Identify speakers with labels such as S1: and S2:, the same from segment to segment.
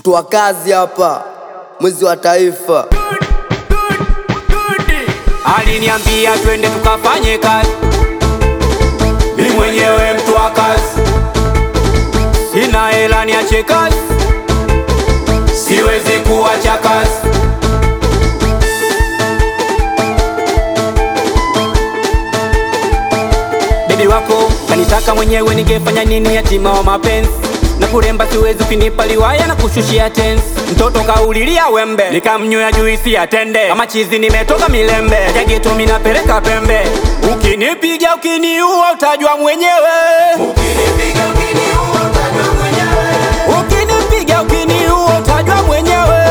S1: mtu wa kazi hapa, mwizi wa taifa.
S2: Aliniambia twende tukafanye kazi, mi mwenyewe mtu wa kazi, sina hela niache kazi, siwezi kuacha kazi. Bebi wako kanitaka mwenyewe, ningefanya nini? Yatima wa mapenzi na kuremba siwezi, ukinipa liwaya na kushushia tensi. Mtoto kaulilia wembe, nikamnywea juisi ya tende, kama chizi nimetoka milembe, jageto minapeleka pembe. Ukinipiga ukiniua, utajua mwenyewe. Ukinipiga ukiniua, utajua mwenyewe.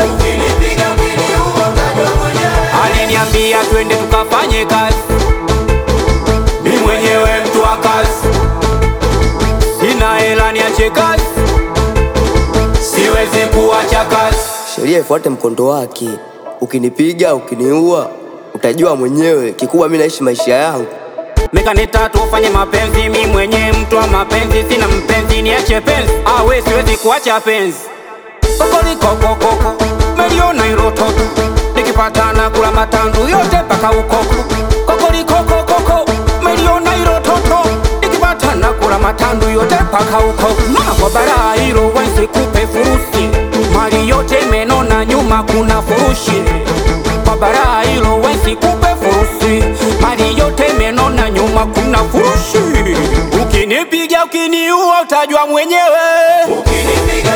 S2: Aliniambia twende tukafanye kazi, mi mwenyewe mtu wa kazi, sina hela niache kazi, siwezi kuacha kazi.
S1: Sheria ifuate mkondo wake. Ukinipiga ukiniua, utajua mwenyewe. Kikubwa mi naishi maisha yangu.
S2: Mekaneta tufanye mapenzi, mi mwenye mtu wa mapenzi, sina mpenzi, niache penzi, awe siwezi kuacha penzi. Kokolikokokoko meliona irototo, nikipatana kula matandu yote mpaka ukoko. Kokolikokokoko meliona irototo, nikipatana kula matandu yote mpaka ukoko. Mama kwa bara hilo wensi kupe furusi, mali yote imenona, nyuma kuna furushi kwa bara hilo wensi kupe furusi, mali yote imenona, nyuma kuna furushi. Ukinipiga ukiniua, utajua mwenyewe. Ukinipiga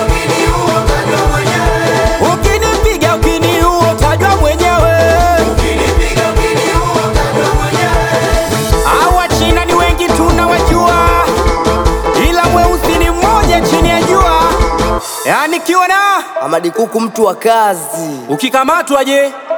S2: ukiniua, utajua mwenyewe. Hawa China ni wengi tunawajua, ila mweusi ni mmoja chini ya jua. Yani kiona
S1: Amadi Kuku mtu wa kazi.
S2: ukikamatwa je?